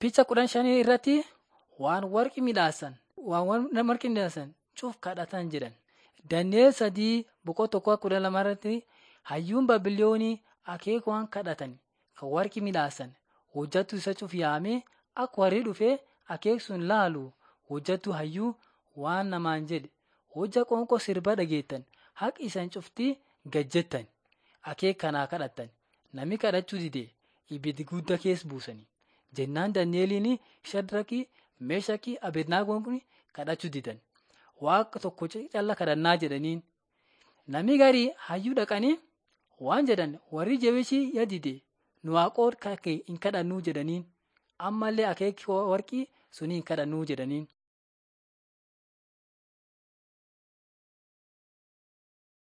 Picha kudhan shanii irratti waan warqi midhaasan waan warqi midhaasan cuuf kadhatan jedhan. Dani'eel sadii boqoo tokko kudha lama irratti hayyuun baabiloonii akeekuwaan kadhatan kan warqi midhaasan hojjattu isa cuuf yaamee akka warri dhufee akeeksuun laalu hojjattu hayyuu waan namaan jedhe hojja qoonqoo sirba dhageettan haqi isan cuftii gajjettan akeek kanaa kadhattan nami kadhachuu dide ibiddi guddaa keessa buusanii jennaan Dani'eeliin Shadraki Meeshaki Abednaagoon kun kadhachuu didan waaqa tokko calla kadhannaa jedhaniin nami garii hayyuu dhaqanii waan jedhan warri jabishii yadide nu waaqoot kake hin kadhannuu jedhaniin ammallee akeeki warqii suni hin kadhannuu jedhaniin.